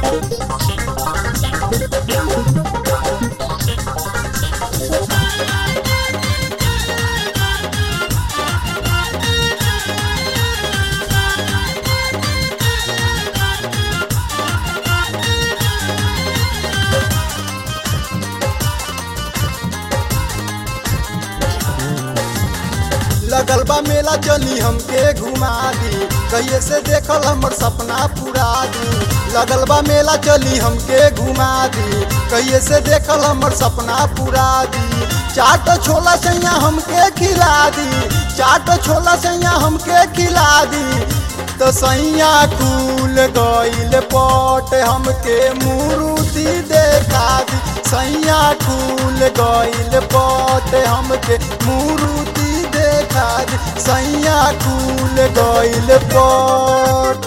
लगल बा मेला चली हमके घुमा दी कहिए से देखल हमर सपना पूरा दी लगल बा मेला चली हमके घुमा दी कहिए से देखल हमर सपना पूरा दी चाट छोला सैया हमके खिला दी चाट छोला सैया हमके खिला दी तो सैया खुल गईल पट हमके मुरुति देखा दी सैया खुल गईल पट हमके मुरुति देखा दी सैया खुल गईल पट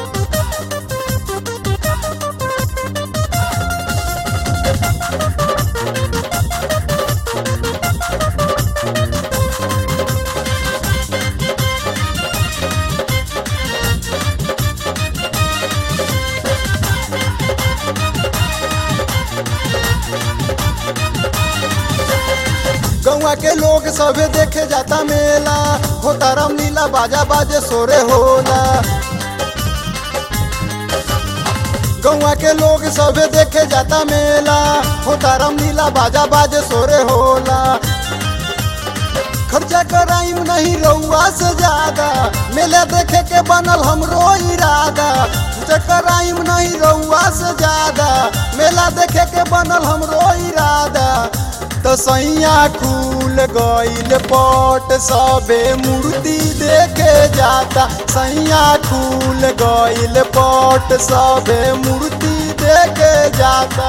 गौवा के लोग सभे देखे जाता मेला होता रामलीला बाजा बाजे सोरे होला गौवा के लोग सभे देखे जाता मेला होता रामलीला बाजा बाजे सोरे होला खर्चा कराइम नहीं रउआ से ज्यादा मेला देखे के बनल हमरो इरादा खर्चा कराइम नहीं रउआ से ज्यादा मेला देखे के बनल हमरो इरादा तो सैया खुल गईल पट सबे मूर्ति देखे जाता सैया खुल गईल पट सबे मूर्ति देखे जाता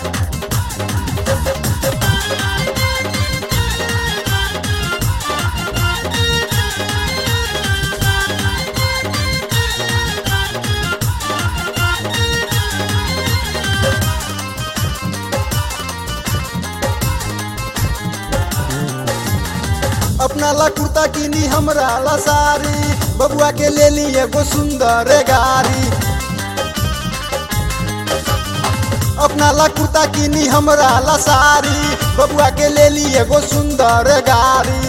अपना ला कुर्ता किनी हमरा ला सारी बबुआ के ले ली एगो सुंदर गाड़ी अपना ला कुर्ता किनी हमरा ला सारी बबुआ के ले ली एगो सुंदर गाड़ी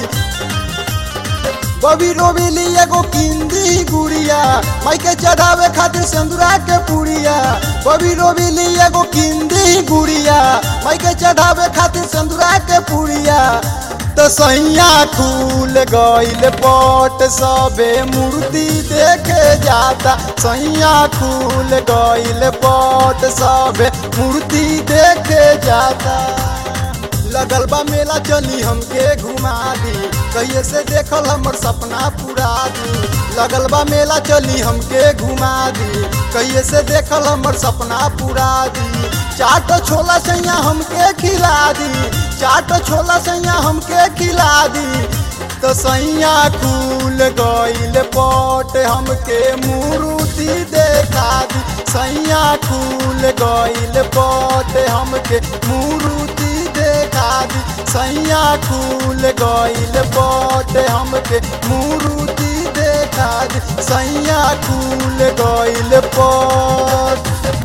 बबी रोबी ली एगो किंदी गुड़िया माई के चढ़ावे खातिर सिंदूरा के पुड़िया बबी रोबी ली एगो किंदी गुड़िया माई के चढ़ावे खातिर सिंदूरा के पुड़िया तो सैया खुल गईल पट सबे मूर्ति देखे जाता सैया खुल गईल पट सबे मूर्ति देखे जाता लगल बा मेला चली हमके घुमा दी कहिए से देखल हमर सपना पूरा दी लगल बा मेला चली हमके घुमा दी कहिए से देखल हमर सपना पूरा दी चाट छोला सैया हमके खिला दी चाट छोला सैया हमके खिला दी तो सैया खुल गईल पट हमके मुरुति देखा दी सैया खुल गईल पट हमके मुरुति देखा दी सैया खुल गईल पट हमके मुरुति देखा दी सैया खुल गईल पट